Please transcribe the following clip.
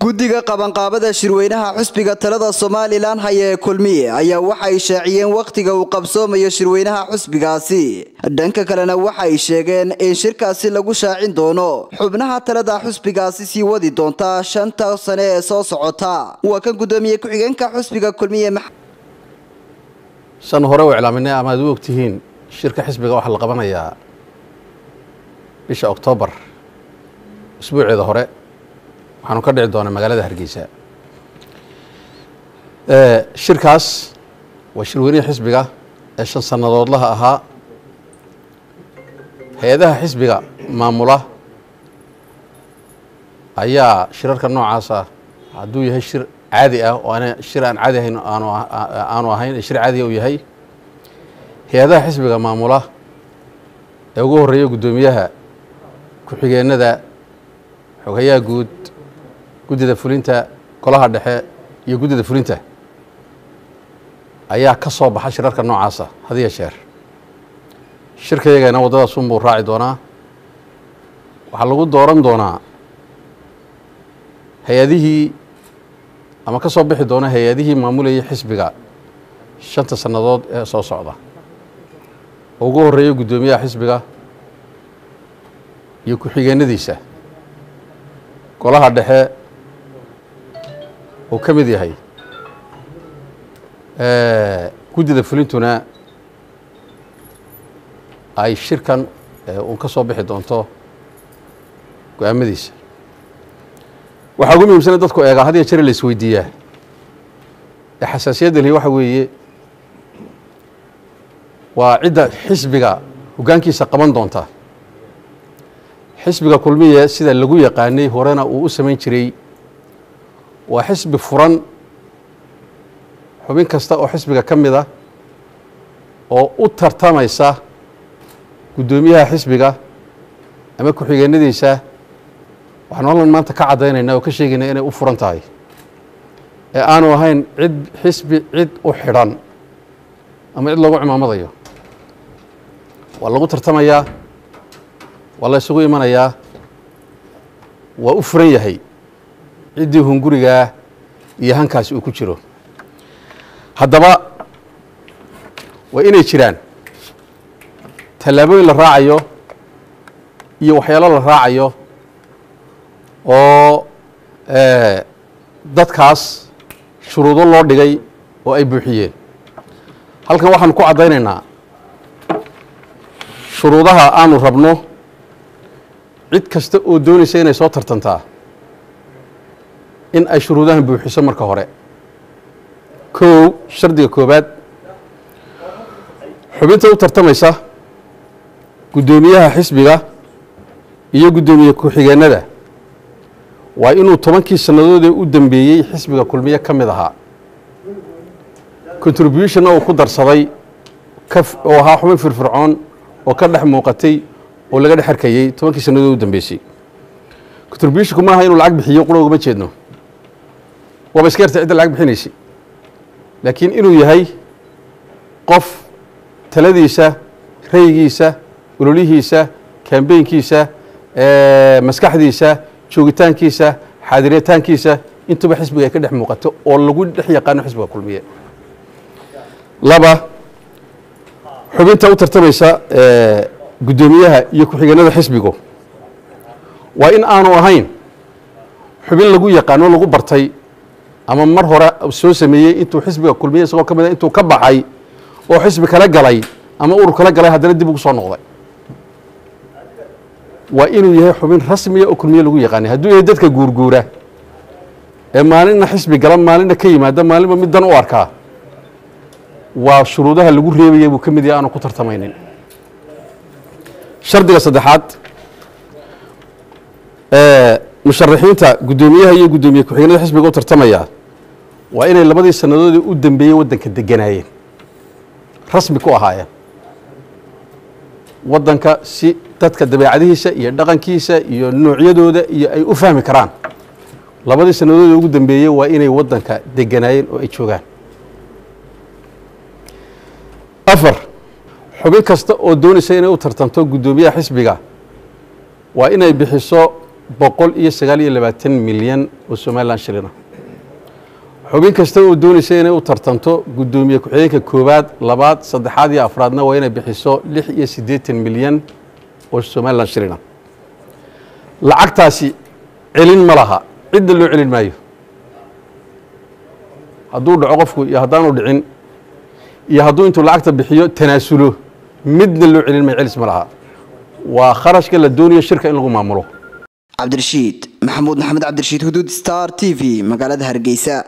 guddiga qabanqaabada shirweynaha xusbiga talada somalilan haya ee kulmiye ayaa waxay shaaciyeen wakhtiga uu qabsoomayo shirweynaha xusbigaasi dhanka kalena waxay sheegeen in shirkaasi lagu shaacin doono xubnaha talada xusbigaasi sii wadi doonta shanta sane ee soo socota waa kan guddoomiye ku-xigeenka xusbiga kulmiye shan hore u iclaaminay ama ad u ogtihiin shirka xisbiga waxaa la qabanayaa bisha oktoobar usbuuceeda hore waxaanu ka dhici doonaa magaalada hargeysa shirkaas waa shirweynihii xisbiga ee shan sannadoodlaha ahaa hay-adaha xisbiga maamula ayaa shirarka noocaasa hadduu yahay shir caadi ah oo ana shir aan caadi ahayn aanu ahayn ee shir caadiga uu yahay hay-adaha xisbiga maamula ee ugu horreeya guddoomiyaha ku-xigeenada xogayaha guud guddida fulinta golaha dhexe iyo guddida fulinta ayaa ka soo baxa shirarka noocaasa had iyo jeer shirkayagana waddadaas unbuu raaci doonaa waxaa lagu dooran doonaa hay-adihii ama ka soo bixi doona hay-adihii maamulayay xisbiga shanta sannadood ee soo socda oo ugu horreeya guddoomiyaha xisbiga iyo ku-xigeenadiisa golaha dhexe uu ka mid yahay guddida fulintuna ay shirkan uun ka soo bixi doonto go-aamadiisa waxaa ugu muhiimsana dadku eegaa had iyo jere la isweydiiyaa ee xasaasiyadda lihi waxa weeye waa cidda xisbiga hoggaankiisa qaban doonta xisbiga kulmiye sida lagu yaqaanay horena uu u samayn jiray waa xisbi furan xubin kasta oo xisbiga ka mid a oo u tartamaysa guddoomiyaha xisbiga ama ku-xigeenadiisa waxaanu hallan maanta ka caddaynaynaa oo ka sheegaynaa inay u furan tahay ee aanu ahayn cid xisbi cid u xidhan ama cid loogu cimaamadayo waa lagu tartamayaa waa la isugu imanayaa waa u furan yahay ciddii hungurigaa iyo hankaasi uu ku jiro haddaba waa inay jiraan tallaabooyin la raacayo iyo waxyaalo la raacayo oo dadkaas shuruudo loo dhigay oo ay buuxiyeen halkan waxaanu ku caddaynaynaa shuruudaha aanu rabno cid kasta oo doonaysa inay soo tartantaa in ay shuruudahan buuxiso marka hore kow shardiga koobaad xubinta u tartamaysa guddoomiyaha xisbiga iyo guddoomiye ku-xigeenada waa inuu tobankii sannadoodee u dambeeyey xisbiga kulmiye ka mid ahaa contributionna uu ku darsaday oo ahaa xubin firfircoon oo ka dhex muuqatay oo laga dhex arkayey tobankii sannadood u dambeysay contributionku maaha inuu lacag bixiyo qura ugama jeedno waaba iska yarta cidda lacag bixinaysay laakiin inuu yahay qof taladiisa raygiisa ololihiisa kambeynkiisa maskaxdiisa joogitaankiisa xaadiritaankiisa intuba xisbiga ay ka dhex muuqato oo lagu dhex yaqaano xisbiga kulmiye laba xubinta u tartamaysa guddoomiyaha iyo ku-xigeenada xisbigu waa in aanu ahayn xubin lagu yaqaano lagu bartay ama mar hore soo sameeyey intuu xisbiga kulmiye isagoo ka mid a intuu ka baxay oo xisbi kala galay ama urur kala galay haddana dib ugu soo noqday waa inuu yahay xubin rasmiya oo kulmiye lagu yaqaanay hadduu yahay dadka guurguura ee maalinna xisbi gala maalinna ka yimaada maalinba mid dan u arkaa waa shuruudaha lagu reebaya buu ka mid yahay aanu ku tartamaynin shardiga saddexaad musharaxiinta guddoomiyaha iyo guddoomiye ku-xigeenada xisbiga u tartamaya waa inay labadii sannadoodii u dambeeyey waddanka deganaayeen rasmi ku ahaayeen waddanka si dadka dabeecadihiisa iyo dhaqankiisa iyo noocyadooda iyo ay u fahmi karaan labadii sannadoodii ugu dambeeyey waa inay waddanka deganaayeen oo ay joogaan afar xubin kasta oo doonaysa inay u tartanto guddoomiyaha xisbiga waa inay bixiso boqol iyo sagaal iyo labaatan milyan oo somalilan shilina xubin kasta oo doonaysa inay u tartanto guddoomiye ku-xigeenka koowaad labaad saddexaad iyo afraadna waa inay bixiso lix iyo siddeetan milyan oo somalilan shilina lacagtaasi celin ma laha cidda loo celin maayo hadduu dhaco qofku iyo haddaanu dhicin iyo hadduu intuu lacagta bixiyo tanaasulo midna loo celin maayo celis ma laha waa kharashka la doonayo shirka in lagu maamulo cabdirashiid maxamuud maxamed cabdirashiid huduud star t v magaalada hargeysa